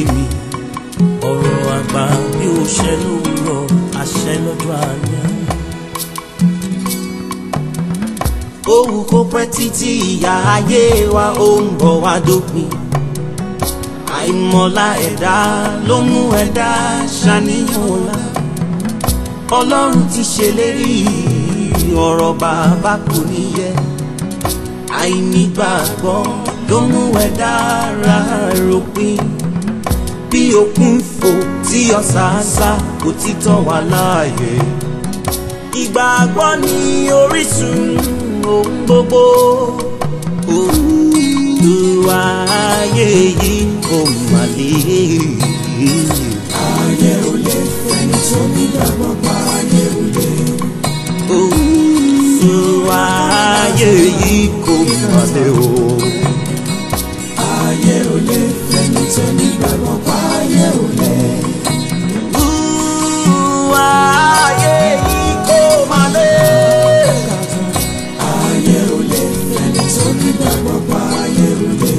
mi ọ̀rọ̀ àgbà bí ó ṣẹ lówùrọ̀ àṣẹ lọ́jọ́ alẹ́. Òwú kó pẹ́ títí ìyá ayé wa ó ń bọ̀ wá dópin. Àìmọ̀lá ẹ̀dá ló mú ẹ̀dá ṣàníyàn ọ̀la. Ọlọ́run ti ṣèlérí ọ̀rọ̀ bàbá kò ní yẹ. Àìnígbàgbọ́ ló mú ẹ̀dá ra ròpin. Bí òkun fò tí ọ̀sàásá kò ti tọ́ wa láàyè. Ìgbàgbọ́ ni orísun ohun gbogbo. Olúwa ayé yìí kò mà lè. ayé ò lè ẹni tó nígbàgbọ́ pa ayé ò lè. Olúwa ayé yìí kò mà lè o. ayé ò lè ẹni tó nígbàgbọ́ pa ayé ò lè. Olúwa ayé yìí kò mà lè. ayé ò lè ẹni tó nígbàgbọ́ pa ayé ò lè.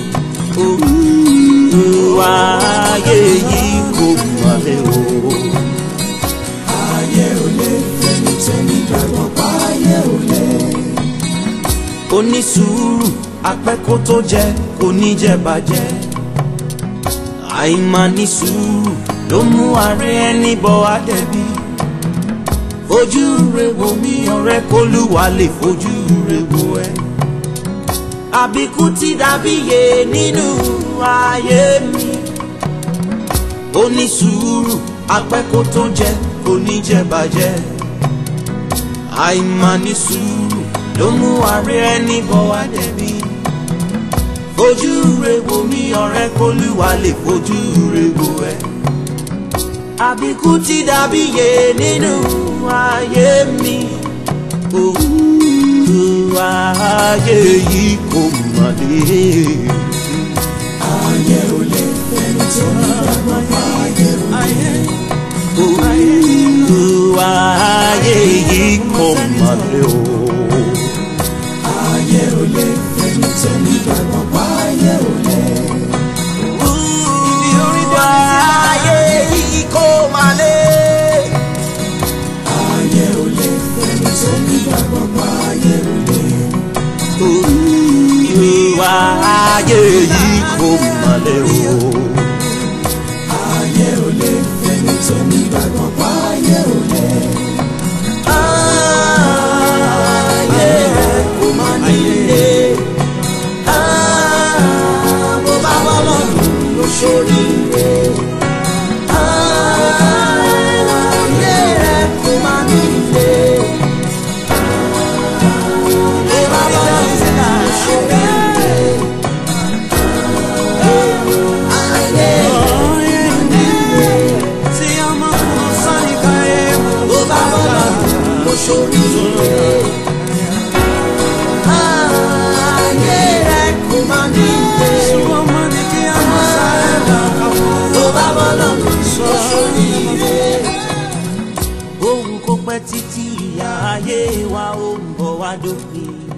Olúwa ayé yìí kò mà lè o. ayé ò lè ẹni tó nígbàgbọ́ pa ayé ò lè. onísùúrù apẹ́kó tó jẹ kò ní jẹ bàjẹ́ àìmáa sùúrù ló mú ààrẹ ẹni bọ àdẹ̀bí fojú rẹ wò mí ọ̀rẹ́ kólúwa lè fojú rẹ wò ẹ́ àbíkú ti dàbí yé nínú ayé mi onísùúrù apẹ́kó tó jẹ kò ní jẹ bàjẹ́ àìmáa sùúrù ló mú ààrẹ ẹni bọ̀ wá dẹ̀bi. fojú re wo mi ọ̀rẹ́ kólúwa lè fojú re wo ẹ. àbíkú ti dàbí yé nínú ayé mi. òwú ayé yìí kò mà lè. ayé ò lè ẹni tó nígbàgbọ́ pa ayé ò lè. òwú ayé yìí kò mà lè o. ayé ò lè ẹni tó nígbàgbọ́ pa ayé ò lè. ayé yìí kò mà lè. ayé ò lè ẹni tó nígbàgbọ́ pa ayé ò lè. ìwà ayé yìí kò mà lè o. ayé ò lè ẹni tó nígbàgbọ́ pa ayé ò lè. ayé kò mà nílé. bó bá wà lọ́dún ló ṣoríire. ayé kò mà nílé. bó bá wà lọ́dún ló ṣoríire. ayé tí ọmọ kan sáré káyé bó bá wà lọ́dún ló ṣoríire. ayé rẹ̀ kò má ní ilé. ọmọ ní kí a mọ sáré lọ́kàwọ́. bó bá wà lọ́dún ló ṣoríire. ohun kò pẹ́ títí ìyá ayé wa ó ń bọ̀ wá dópin.